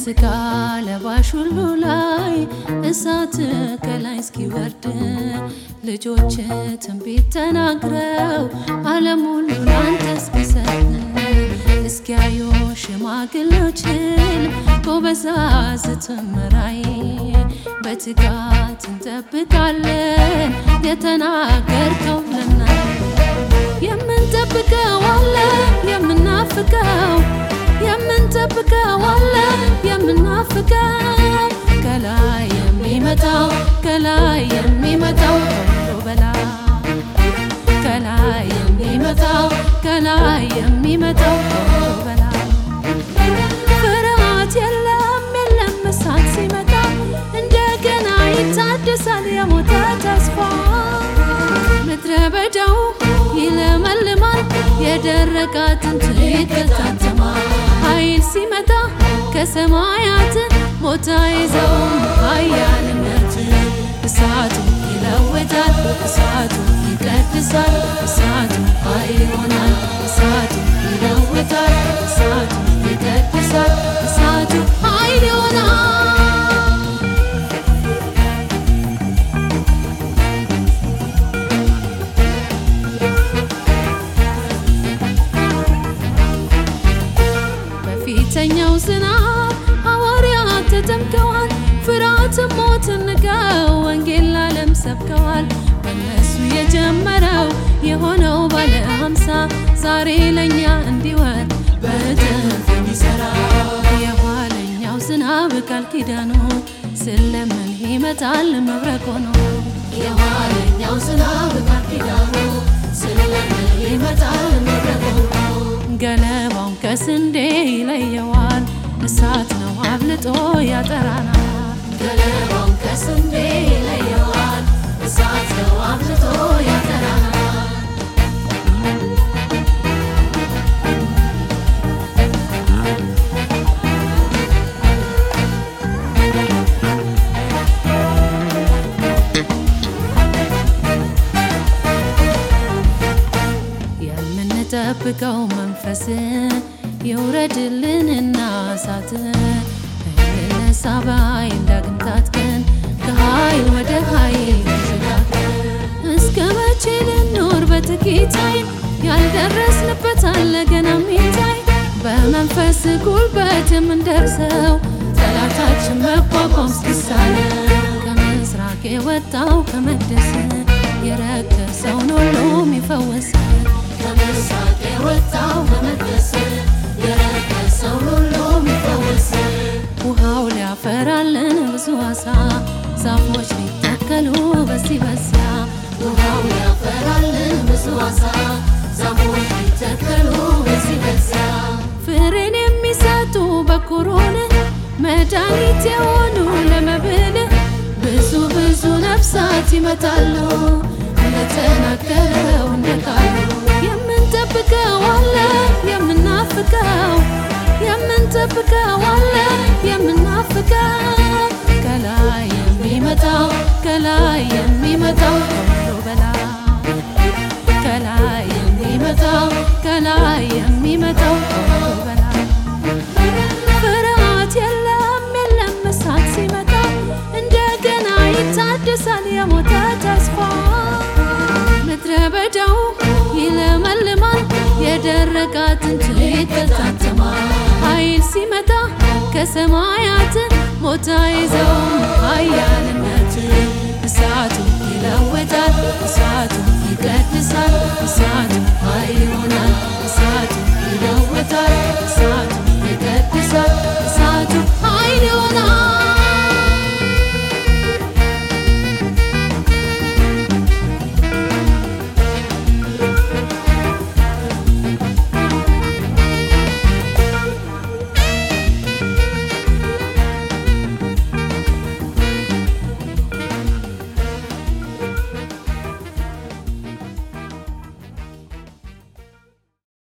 በስጋ ለባሽ ሁሉ ላይ እሳት ከላይ እስኪወርድ ልጆች ትንቢት ተናግረው ዓለም ሁሉ ላንተ እስኪሰጥ እስኪያዩ ሽማግሌዎችን ጎበዛዝትን ራእይ በትጋት እንጠብቃለን የተናገርከው ልናይ የምንጠብቀው አለ የምናፍቀው የምንጠብቀው አለ የምናፍቀው ከላይ የሚመጣው ከላይ የሚመጣው ከሁሉ በላይ ከላይ የሚመጣው ከላይ የሚመጣው ከሁሉ በላይ ፍርሃት የለም የለም እሳት ሲመጣ እንደገና ይታደሳል የሞተ ተስፋ ምድረ በዳው ይለመልማል የደረቀ አጥንት ይተታተማል ኃይል ሲመጣ ከሰማያት ሞታ ይዘውም ኃያልነት እሳቱ ይለውጣል እሳቱ ይቀድሳል እሳቱ ኃይል ይሆናል እሳቱ ይለውጣል እሳቱ ይቀድሳል እሳቱ ኃይል ይሆናል በፊተኛው ዝናብ ሐዋርያት ተጠምቀዋል። ፍርሃትን ሞትን ንቀው ወንጌል ለዓለም ሰብከዋል። በእነሱ የጀመረው የሆነው ባለ ሃምሳ ዛሬ ለእኛ እንዲወርድ በእጥፍ የሚሠራ የኋለኛው ዝናብ ቃል ኪዳኑ ስለምን ይመጣል መብረቅ ሆኖ የኋለኛው ዝናብ ቃል ኪዳኑ ስለምን ይመጣል መብረቅ ሆኖ ገለባውን ከስንዴ ይለየዋል። እሳት ነው አብልጦ ያጠራናል። ገለባውን ከስንዴ ይለየዋል። እሳት ነው አብልጦ ያጠራናል። የምንጠብቀው መንፈስ ይውረድልንና እሳት እንነሳ በኃይል ዳግም ታጥቀን ከኃይል ወደ ኃይል ተሸጋግረን እስከ መቼ ልኖር በጥቂት ኃይል ያልደረስንበት አለ ገና ሚታይ በመንፈስ ጉልበት የምንደርሰው ጠላታችን መቋቋም እስኪሳለን ከምስራቅ የወጣው ከመቅደስ የረከሰውን ሁሉ የሚፈወስ ከምስራቅ የወጣው ከመቅደስ የረከሰውን ሁሉ የሚፈወስ ውሃው ሊያፈራልን ብዙ አሳ ዛፎች ሊተከሉ በዚህ በዚያ ውሃው ሊያፈራልን ብዙ አሳ ዛፎች ሊተከሉ በዚህ በዚያ ፍሬን የሚሰጡ በኩሩን መድኃኒት የሆኑ ለመብል ብዙ ብዙ ነፍሳት ይመጣሉ እንደተናገረው እንደ ቃሉ የምንጠብቀው አለ የምናፍቀው የምንጠብቀው አለ የምናፍቀው ከላይ የሚመጣው ከላይ የሚመጣው ከሁሉ በላይ ከላይ የሚመጣው ከላይ የሚመጣው ከሁሉ በላይ ፍርሃት የለም የለም እሳት ሲመጣ እንደገና ይታደሳል የሞተ ተስፋ ምድረ በዳው ይለመልማል የደረቀ አጥንት ይተታተማል ኃይል ሲመጣ ከሰማያት ሞታ ይዘውም ኃያልነት እሳቱ ይለውጣል እሳቱ ይቀድሳል እሳቱ ኃይል ይሆናል እሳቱ ይለውጣል እሳቱ ይቀድሳል እሳቱ ኃይል ይሆናል